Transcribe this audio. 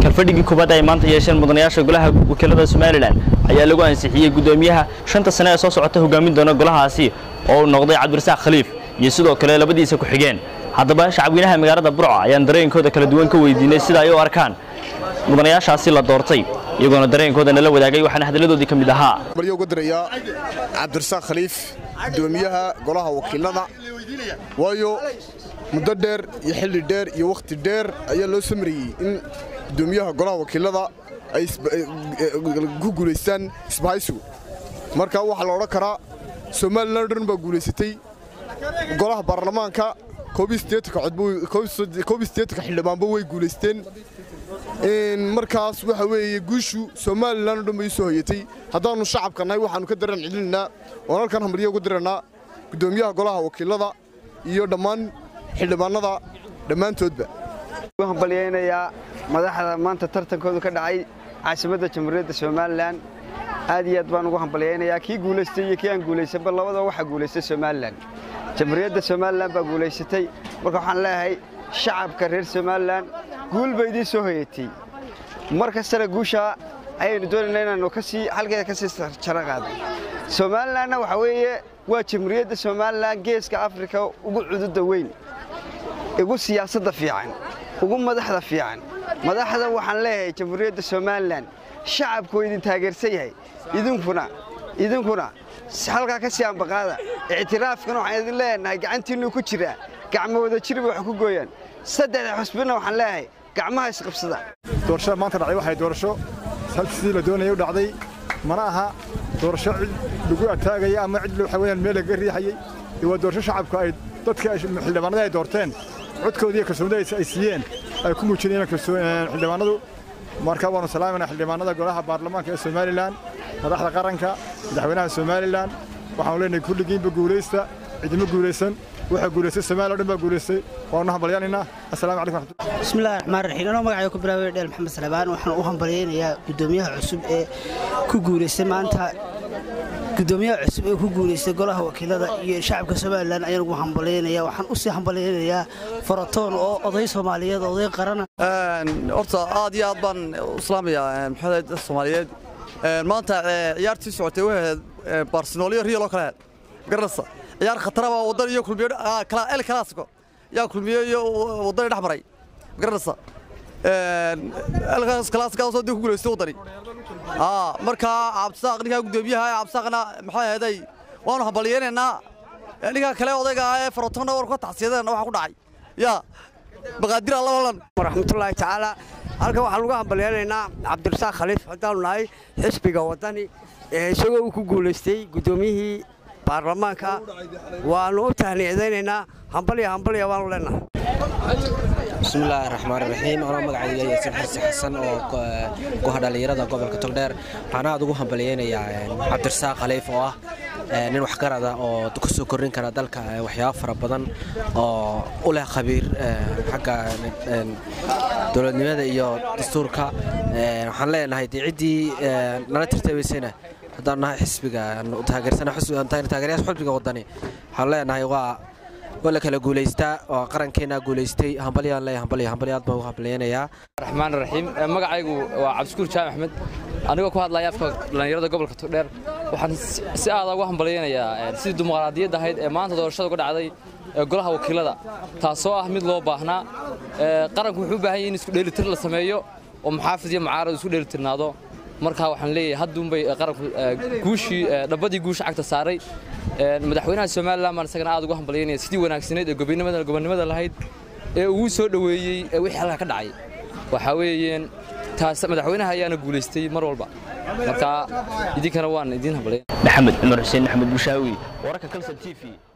kalfadhigii kubadda ay maanta yeesheen mudanayaasha golaha wakiilada somalilan ayaa lagu ansixiyey guddoomiyaha shanta sane ee soo socota hogaamin doona golahaasi oo uu noqday cabdirasaaq khaliif iyo sidoo kale labadiisa ku-xigeen haddaba shacabweynaha magaalada burco ayaan dareenkooda kala duwan ka weydiinay sida ay u arkaan mudanayaashaasi la doortay iyagoona dareenkooda nala wadaagay waxaana hadalladoodii ka mid ahaa maryo uga dirayaa cabdirasaaq khaliif guddoomiyaha golaha wakiilada waayo muddo dheer iyo xilli dheer iyo wakhti dheer ayaa loo samarayey in guddoomiyaha golaha wakiilada ay ku guulaystaan isbahaysigu marka waxaa la odhan karaa somalilan o dhan baa guulaysatay golaha baarlamaanka xildhibaanba way guulaysteen markaas waxa weeye guushu somalilan o dhan bay u soo hoyatay haddaannu shacabka nahay waxaannu ka daran celinaynaa oon halkan hambalyo ugu dirannaa guddoomiyaha golaha wakiilada iyo dhammaan xildhibaannada dhammaantoodba hambalyaynayaa madaxda maanta tartankoodu ka dhacay caasimadda jamhuuriyadda somalilan aad iyo aad baan ugu hambalyaynayaa kii guulaystay iyo kii aan guulaysanba labadaba waxaa guulaystay somalilan jamhuuriyadda somalilan baa guulaysatay marka waxaan leeyahay shacabka reer somalilan guul ba idiin soo hoyatay mar kastana guushaa ayaynu doonaynaa inaannu kasii halkeeda ka sii jaro qaadno somalilanna waxaa weeye waa jamhuuriyadda somalilan geeska afrika ugu cududa weyn ugu siyaasadda fiican ugu madaxda fiican madaxda waxaan leeyahay jamhuuriyadda somalilan shacabku waa idin taageersan yahay idinkuna idinkuna halkaa ka sii ambaqaada ictiraafkana waxaan idin leenahay gacantiinnu ku jiraa gacmo wada jirba wax ku gooyaan saddexda xusbina waxaan leeyahay gacmaha isqabsada doorashada maanta dhacday waxay doorasho halkiisii la doonayay u dhacday mana aha doorasho cid lagu ataagaya ama cid waxa weeyaan meel laga riixayey waa doorasho shacabku ay dadka xildhibaanada ay doorteen codkoodii kalsoonida ay siiyeen ay ku muujinayeen xildhibaanadu marka waanu salaamayna xildhibaanada golaha baarlamaanka ee somalilan madaxda qaranka madaxweynaha somalilan waxaanu leenahay kulligiinba guulaysta cidima guulaysan waxaa guulaystay soomaaliya o dhan baa guulaystay waanu hambalyaanaynaa assalaamu calaykum raxmatullahi bismillahi raxmaan raxiim anoo magacayga ku bilaabay dheel maxamed salabaan waxaan u hambalyaynayaa guddoomiyaha cusub ee ku guulaystay maanta guddoomiyaha cusub ee ku guulaystay golaha wakiilada iyo shacabka somalilan ayaan ugu hambalyaynaya waxaan u sii hambalyaynayaa faratoon oo oday soomaaliyeed oday qarana horta aad iyo aad baan u islaamayaa maxamed soomaaliyeed maanta ciyaartii socotay waxay ahayd barcelonio real oo kale ahayd garanaysa ciyaar khataraba waddan iyo kulmiyo el clasico yaa kulmiyo iyo waddani dhex maray garanaysa el clasicaasoo dib ku guulaystay waddani markaa cabdisaaq ninkaa guddoomiyaha cabdisaaqna maxay ahaday waanu hambalyaynaynaa ninkaa kale odayga ee farotonna war ka tacsiyadeenna waxa ku dhacay yaa maqaadir allabalan waraxmatullaahi tacaala halkan waxaan ugu hambalyaynaynaa cabdirasaaq khaliif haddaanu nahay xisbiga waddani isagoo uu ku guulaystay guddoomiyihii baarlamaanka waannu u tahniicdaynaynaa hambalya hambalya waanu leenahay bismillaahi raxmaan raxiim anoo magacayga yaasiin xarsi xasan oo guha dhallinyarada gobolka togdheer waxaan aad ugu hambalyaynayaa cabdirasaaq khaliif oo ah nin waxgarada oo ku soo korrin kara dalka waxyaabo fara badan oo u leh khabiir xagga dowladnimada iyo dastuurka waxaan leenahay dee ciddii nala tirtabaysayna haddaan nahay xisbiga taageeryaasha xisbiga waddani waxaan leenahay waa waa la kala guulaystaa oo qarankeenna guulaystay hambalyaan leeyahay hambalya hambalya aad baan ugu hambalyaynayaa raxmaan raxiim magacaygu waa cabdishukuur jaamac axmed anigoo ku hadlaya afka dhallinyarada gobolka togdheer waxaan si aada ugu hambalyaynayaa sidii dimuqraadiyadda ahayd ee maanta doorashada uga dhacday ee golaha wakiilada taasoo ah mid loo baahnaa qaranku wuxuu u baahan yahay in isku dheelitir la sameeyo oo muxaafid iyo mucaarad isku dheelitirnaado markaa waxaan leeyahay hadduunbay qaranku guushii dhabbadii guusha cagta saaray madaxweynaha somalilan baan isagana aad ugu hambalyaynaya sidii wanaagsaneyd ee gobonnimada lahayd ee ugu soo dhoweeyey ee wixii halkaa ka dhacay waxaa weeyeen taas madaxweynaha ayaana guulaystay mar walba marka idinkana waan idiin hambalyayn maxamed cumar xuseen maxamed bushaawi wararka kalson t v